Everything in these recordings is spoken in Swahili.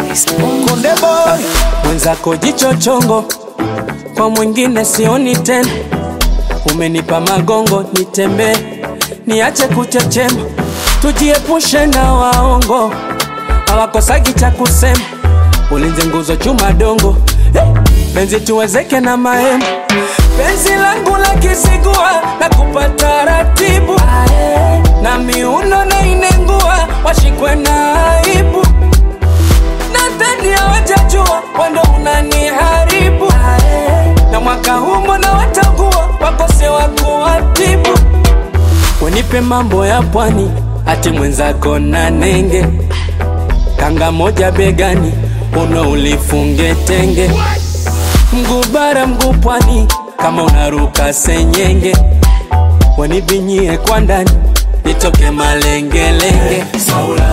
Konde boy, mwenzako jicho chongo, kwa mwingine sioni tena. Umenipa magongo nitembee, niache kuchechema, tujiepushe na waongo, hawakosagi cha kusema. Ulinze nguzo chuma dongo, eh, penzi tuwezeke na mahema. Penzi langu la kisigua na kupata ratibu, na miuno na inengua, washikwe na aibu nadhani hawajajua wando unaniharibu na mwaka huu mbona watakuwa wakose wa kuwatibu wenipe mambo ya pwani ati mwenzako na nenge kanga moja begani uno ulifunge tenge mguu bara mguu pwani kama unaruka senyenge wanibinyie kwa ndani nitoke malengelenge Saula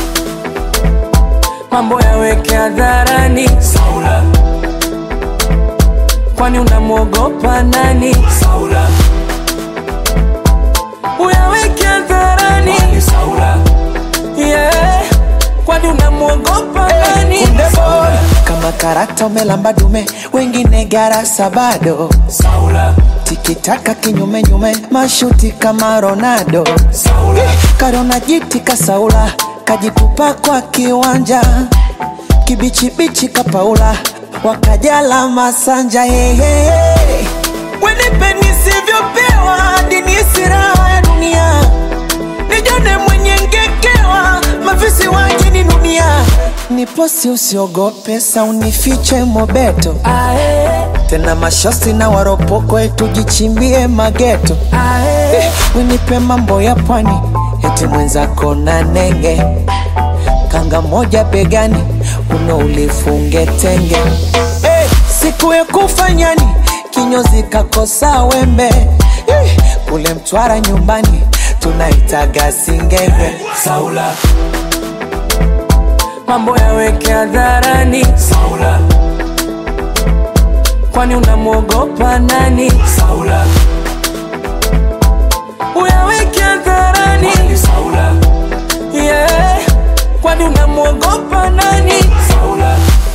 mambo yaweke hadharani Saula, kwani unamwogopa nani Saula, uyaweke hadharani Saula, yeah, kwani unamwogopa nani konde boy, kama karata umelamba dume, wengine garasa bado. Saula, Tikitaka kinyume nyume, mashuti kama Ronaldo. Saula, Karona jiti kasaula, kajitupa kwa kiwanja, kibichibichi kapaula, wakajala masanja hehe. Wenipe nisivyopewa, dini siraha ya dunia, nijone mwenye ngekewa, mafisi waje ni dunia. Niposi usiogope, sa unifiche mobeto, ae, tena mashosi na waropoko, tujichimbie mageto. ae, Winipe mambo ya pwani, eti mwenzako na nenge, kanga moja begani, uno ulifunge tenge. Hey, siku ya kufanyani, kinyozi kakosa wembe, hey, kule Mtwara nyumbani tunaitaga singenge. Saula, mambo yaweke hadharani Saula, kwani unamwogopa nani Saula, uyaweke hadharani Saula, yeah, kwani unamwogopa nani Saula.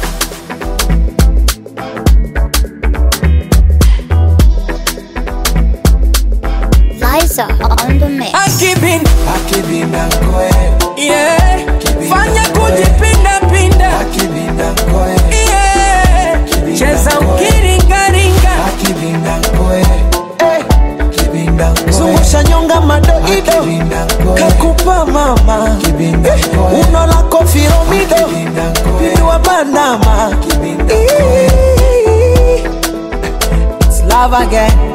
Liza on the mix. Akibin, Akibinda koe, yeah, fanya kujipinda pinda, akibinda koe, yeah, cheza ukiringaringa, akibinda koe, kibinda koe, zungusha nyonga madoido, kakupa mama, Eh, uno lako firomido, pindua bandama, It's love again.